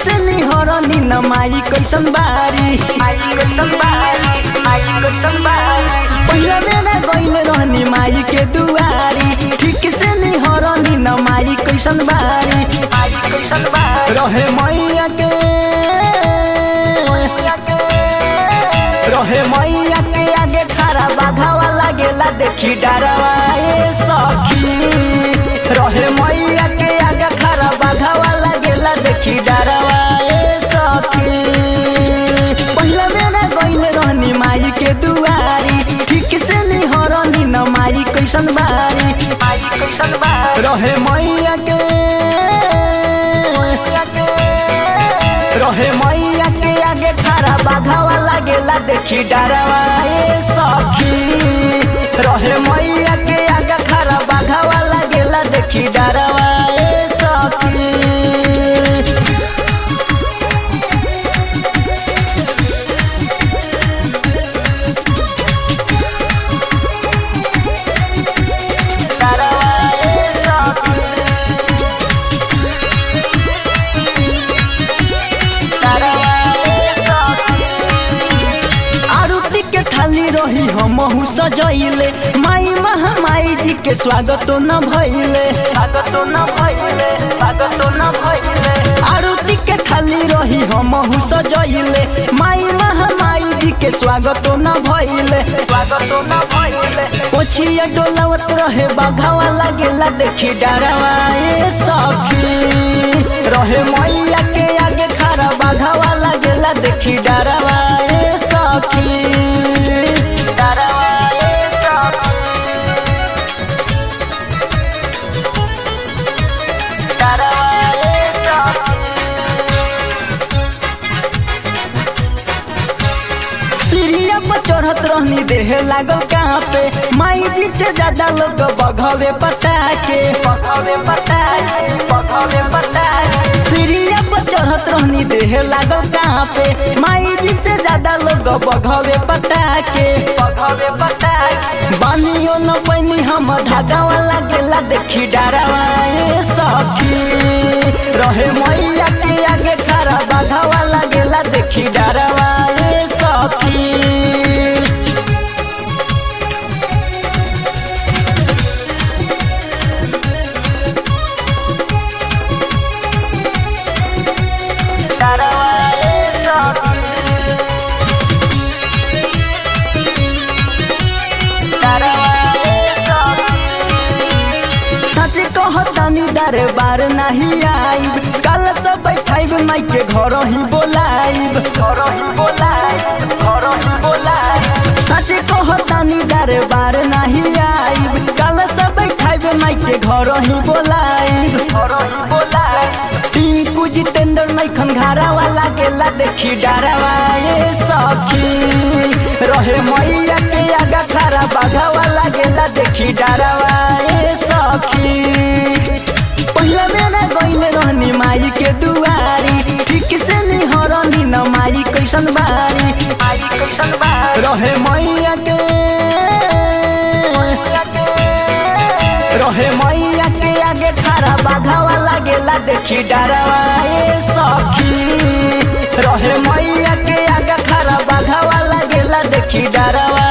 से निहरनी न माई कैसन बारी माई कैसन बारी माई कैसन बारी पहिला बेरा गइल रहनी माई के दुआरी ठीक से निहरनी न माई कैसन बारी माई कैसन बारी रहे मैया के रहे मैया के आगे खड़ा बाघावा लागेला देखी डरवा ए सखी रहे मैया के आगे खड़ा बाघावा लागेला देखी डरवा ए सखी पहिला बेरा गइल रहनी माई के दुआरी ठीक से निहरनी न माई कैसन बारी माई कैसन बारी रहे मैया के रहे मैया के आगे खड़ा बाघावा लागेला देखी डरवा ए सखी रहे मैया के आगे खड़ा बाघावा लागेला देखी डरवा ए सखी आरती के थाली रही हमहू सजैले माई महामाई जी के स्वागत न भइले स्वागत न भइले स्वागत न भइले आरती के थाली रही हमहू सजैले माई महामाई जी के स्वागत न भइले स्वागत न भइले पोछिया डोलावत रहे बाघावा लागेला देखी डरवा ए सखी रहे मैया के आगे खड़ा बाघावा लागेला देखी डरवा ए सखी डरवा ए सखी डरवा ए सखी सीढ़िया पर चढ़त रहनी देह लागल कहाँ पे माई जी से ज्यादा लोग बघवे पता के बघवे पता के बघवे पता के सीढ़िया पर चढ़त रहनी देह लागल कहाँ पे माई जी से ज्यादा लोग बघवे पता के बघवे पता के बानियो न पैनी हम धागा वाला गेला देखी डरवा ए सखी रहे मैया के आगे खड़ा बाघा वाला गेला देखी डरवा ए सखी डरवा ए सखी डरवा ए सखी सच कहतनी दरबार नहीं आइब कल से बैठाइब माई के घर ही बोलाइब घर ही बोलाइब घर ही बोलाइब सच कहतनी दरबार नहीं आइब कल से बैठाइब माई के घर ही बोलाइब घर ही बोलाइब टिंकू जितेंद्र नैखन घारा वाला गेला देखी डरवा ए सखी रहे मैया के आगा खड़ा बाघा वाला गेला देखी डरवा ए सखी पहिला बेरा गइल रहनी माई के दुआरी ठीक से निहरनी न माई कैसन बारी माई कैसन बारी रहे मैया के रहे मैया के आगे खड़ा बाघा वाला गेला देखी डरवा ए सखी रहे मैया के आगे खड़ा बाघा वाला गेला देखी डरवा